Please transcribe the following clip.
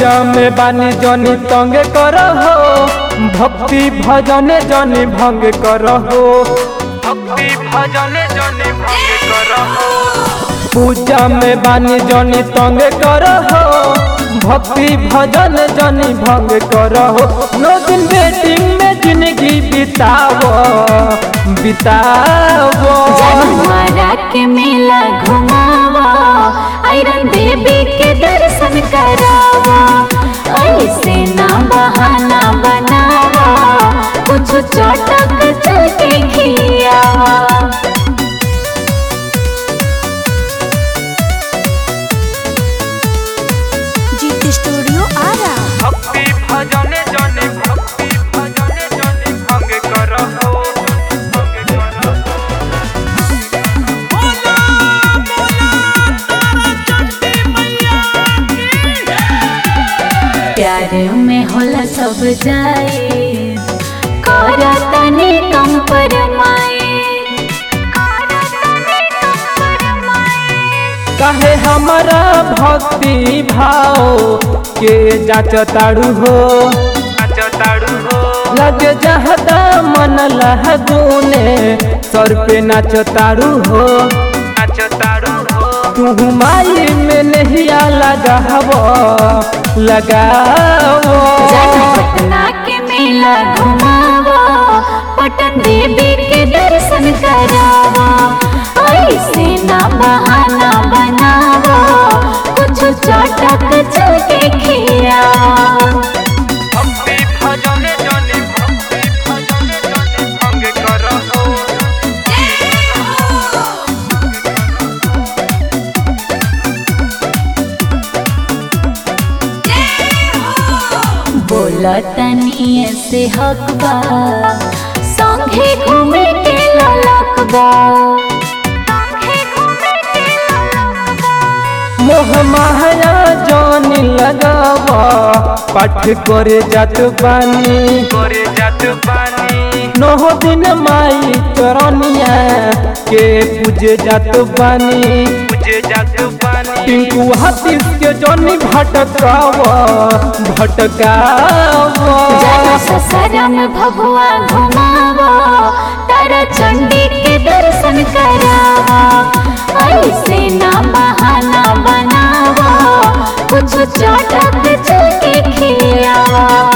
पूजा में बानी जनी तंग करहो भक्ति भजन जनी भंग करहो भक्ति भजन जनी भंग करहो पूजा में बानी जनी तंग करहो भक्ति भजन जनी भंग करहो नो दिन वेटिंग में जिंदगी बितावो बितावो हमारा के मेला घुमावा आयरन देवी के दर्शन करावा ऐसे ना बहाना बनावा कुछ चटक चल के खियावा जीत स्टूडियो आरा भक्ति भजन जनी भक्ति भजन जनी भंग करहो भंग करहो प्यार में होला सब जाए करा तने कम पर कहे हमारा भक्ति भाव के जाच ताड़ू हो लगे जहदा मन लहदूने सर पे नाच ताड़ू हो तू माई में नहीं लगावो लगावो जाना पटना के मेला घुमावा पटन देवी के दर्शन करावा ऐसे ना बहाना बनावा कुछ चटक चल के खियावा भक्ति भजन जनी भक्ति भजन जनी भंग करहो बोला तनी से हकबा संगे घूमे के ललकबा मोह माया जानी लगावा पाठ करे जात बानी करे जात बानी नौ दिन माई चरनिया के पूजे जात बानी पूजे जात बानी टिंकू हाथीस के जनी भटकावा भटकावा जरा ससरम भगवा घुमावा तारा चंडी के दर्शन करावा ऐसे ना बहाना बनावा कुछ चटक चल के खियावा